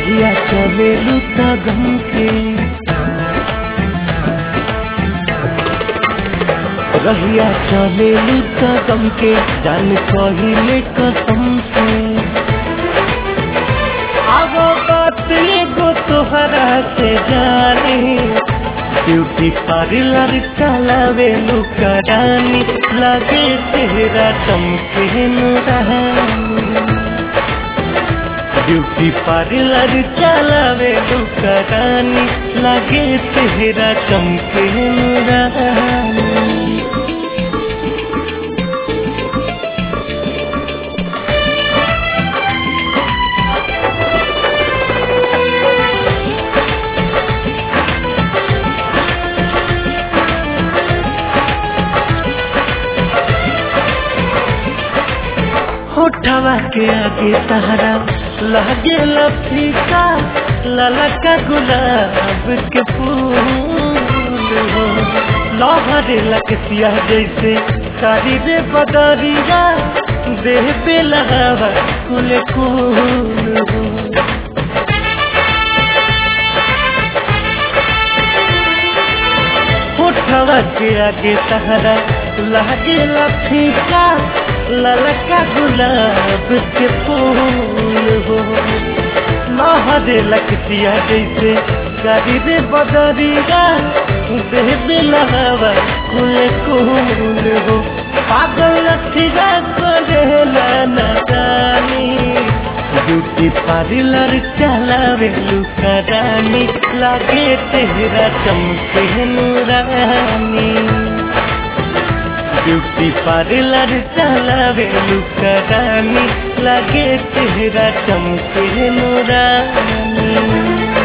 रहिया चलेलू त गम के रहिया चलेलू त गम के जान कहिले कसम से अब बात एगो तोहरा से जाने ब्यूटी पार्लर चलावे लुका रानी लगे तेरा चमके नुरानी ब्यूटी पार्लर चलावे लुका रानी लगे तेरा चमके नुरानी होठवा के आगे सहारा लगे लफीका ललका गुलाब के फूल हो लहरे लकसिया जैसे कारी रे बदरिया देह पे लगावा कुल कुल हो होठवा के आगे सहारा लगे लफीका ललका गुलाब के फूल हो लहरे लकसिया जैसे गरीब बदरिया देह बिलहवा कुल कुल हो पागल लठिया करेला न जानी ब्यूटी पार्लर चलावे लुका रानी लागे तेरा चमके नूरानी ब्यूटी पार्लर चलावे लुका रानी लागे तेरा चमके नूरानी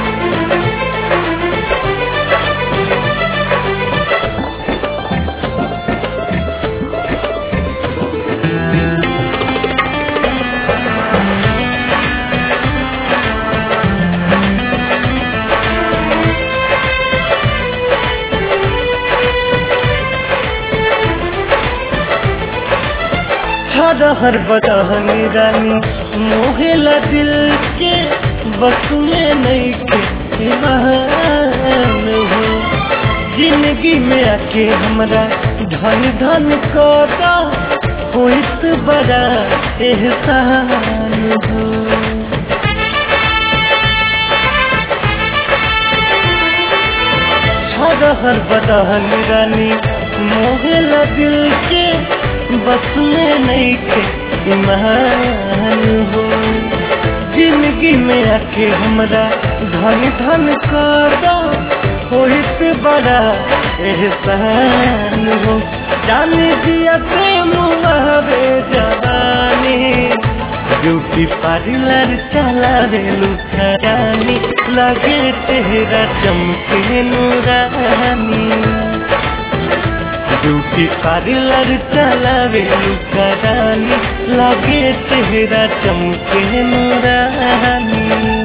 हर हर बदहनी रानी मोहेला दिल के बस में नहीं के ईमान हो जिंदगी में आके हमरा धन धन कदा होइत बड़ा एहसान हो हर हर बदहन रानी मोहला दिल के बस में नहीं थे ईमान हो जिंदगी में आके हमरा धन धन कदा होइत बड़ा एहसान हो जाने दिया प्रेम हवे जवानी ब्यूटी पार्लर चलावे लुका रानी लगे तेरा चमके नूरानी ब्यूटी पार्लर चलावे लुका रानी लगे तेरा चमके नूरानी